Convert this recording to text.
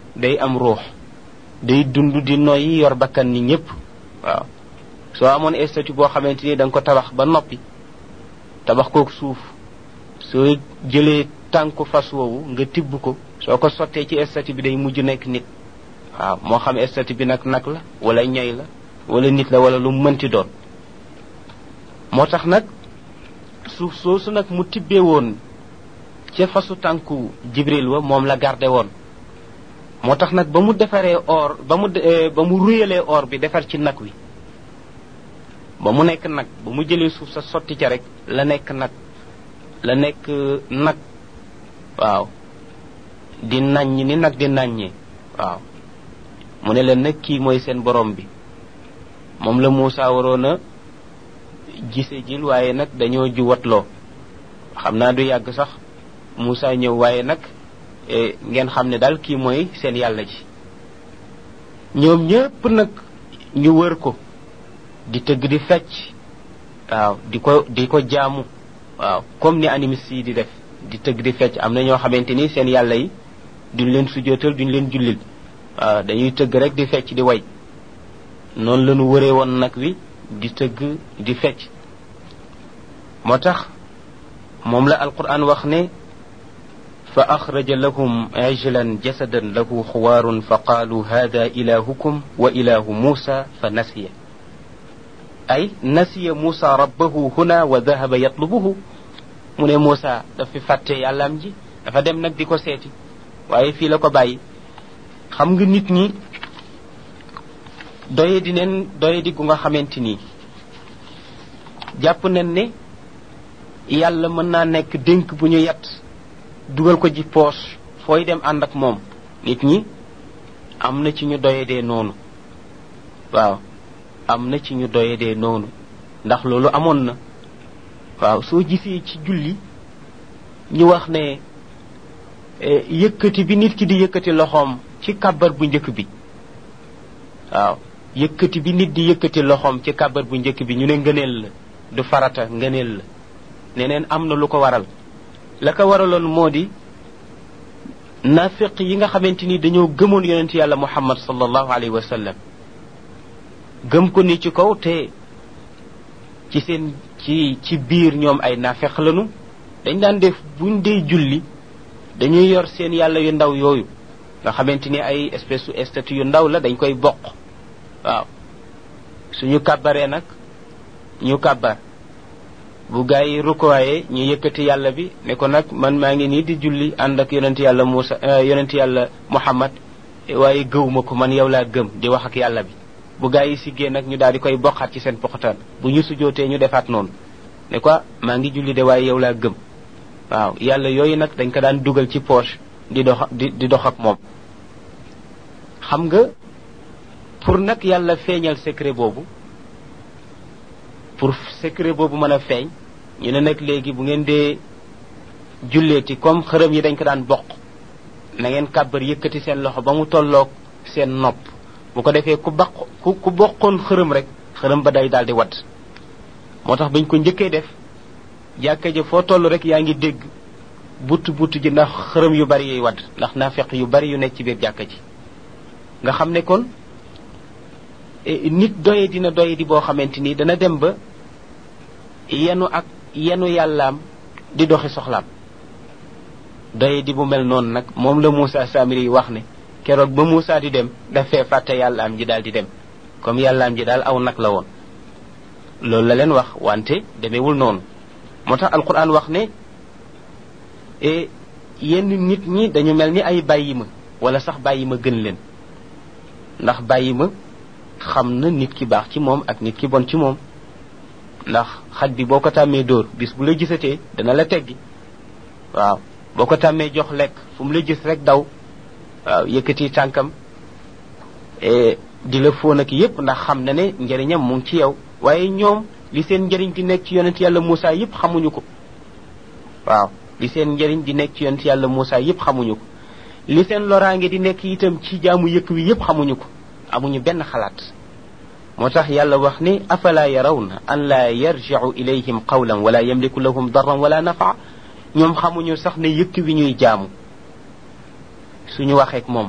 day am ruux day dund di noyyi yor bakkan ni ñëpp waaw soo amoon statue boo xamante ni da nga ko tabax ba noppi tabax kook suuf soo jëlee tànku fas woowu nga tibb ko soo ko sottee ci statue bi day mujj nekk nit waaw moo xam statue bi nag nag la wala ñay la wala nit la wala lu mënti doon moo tax nag suuf soosu nag mu tibbee woon ca fasu tànku jibril wa moom la garde woon moo tax nag ba mu defaree or ba mu ba mu ruyalee or bi defar ci nag wi ba mu nekk nag ba mu jëlee suuf sa sotti ca rek la nekk nag la nekk nag waaw di naññ ni nag di naññee waaw mu ne leen nag kii mooy seen borom bi moom la Muusa waroon a gise jil waaye nag dañoo juwatloo xam naa du yàgg sax Muusa ñëw waaye nag ngeen xam ne daal kii mooy seen yàlla ji ñoom ñëpp nag ñu wër ko di tëgg di fecc waaw di ko di ko jaamu waaw comme ni animiste yi di def di tëgg di fecc am na ñoo xamante ni seen yàlla yi duñ leen sujootal duñ leen jullil waaw dañuy tëgg rek di fecc di way noonu la ñu wëree woon nag wi di tëgg di fecc moo tax moom la alquran wax ne fa axraja lahum ijlan jasadan lahu xuwaarun fa qaalu hada ilahukum wa ilahu muusa fa nasiya ay nasiya muusa rabbahu huna wa dahaba yatlubuhu mu ne muusa dafa fàtte yàllaam ji dafa dem nag di ko seeti waaye fii la ko bàyyi xam nga nit ñi doye di neen doye di gu nga xamante nii jàpp nen ne yàlla mën naa nekk dénk bu ñu yat dugal ko ji poche fooy dem ànd ak moom nit ñi am na ci ñu doye dee noonu waaw am na ci ñu doye dee noonu ndax loolu amoon na waaw soo gisee ci julli ñu wax ne yëkkati bi nit ki di yëkkati loxoom ci kàbbar bu njëkk bi waaw yëkkati bi nit di yëkkati loxoom ci kàbbar bu njëkk bi ñu ne ngëneel la du farata ngëneel la neneen am na lu ko waral la ko waraloon moo di nafiq yi nga xamante ni dañoo gëmoon yonent yàlla muhammad sallallahu alayhi wa sallam gëm ko ni ci kaw te ci seen ci ci biir ñoom ay nafiq lañu dañ daan def buñ dee julli dañuy yor seen yàlla yu ndaw yooyu nga xamante ni ay espèce su statue yu ndaw la dañ koy bokk waaw suñu kàbbaree nag ñu kàbbar bu gaa yi rukkooyee ñu yëkkati yàlla bi ne ko nag man maa ngi nii di julli ànd ak yonent yàlla Muusa yonent yàlla Muhammad waaye gëwuma ko man yow laa gëm di wax ak yàlla bi bu gaa yi siggee nag ñu daal di koy bokkaat ci seen poxataan bu ñu sujootee ñu defaat noonu ne ko maa ngi julli de waaye yow laa gëm waaw yàlla yooyu nag dañ ko daan dugal ci poche di dox di di dox ak moom xam nga pour nag yàlla feeñal secret boobu pour secret boobu mën a feeñ ñu ne nag léegi bu ngeen dee julleeti comme xërëm yi dañ ko daan bokk na ngeen kàbbar yëkkati seen loxo ba mu tolloog seen nopp bu ko defee ku baq ku ku bokkoon xërëm rek xërëm ba day daal di wadd moo tax bañ ko njëkkee def jàkka ja foo toll rek yaa ngi dégg butt butt ji ndax xërëm yu bari yuy wadd ndax naafeq yu bari yu nekk ci biir jàkka ji nga xam ne kon nit doye dina doye di boo xamante ni dana dem ba yenu ak yenu yàllaam di doxi soxlaam doye di bu mel noonu nag moom la Moussa Samiri wax ne keroog ba Moussa di dem dafee fàtte yàllaam ji daal di dem comme yàllaam ji daal aw nag la woon loolu la leen wax wante demewul noonu moo tax alquran wax ne yenn nit ñi dañu mel ni ay bàyyi ma wala sax bàyyi ma gën leen ndax bàyyi ma xam na nit ki baax ci moom ak nit ki bon ci moom ndax xaj bi boo ko tàmmee dóor bis bu la gisatee dana la teggi waaw boo ko tàmmee jox lekk fu mu la gis rek daw waaw yëkkati tànkam di la fóon ak yépp ndax xam na ne njëriñam mu ngi ci yow waaye ñoom li seen njëriñ di nekk ci yonent yàlla Moussa yépp xamuñu ko waaw li seen njëriñ di nekk ci yonent yàlla Moussa yépp xamuñu ko li seen loraange di nekk itam ci jaamu yëkk wi yépp xamuñu ko amuñu benn xalaat moo tax yàlla wax ni afala yarawna an laa yarjicu ilayhim qawlan wala yamliku lahum darran wala nafa ñoom xamuñu sax ne yëkk wi ñuy jaamu suñu waxeek moom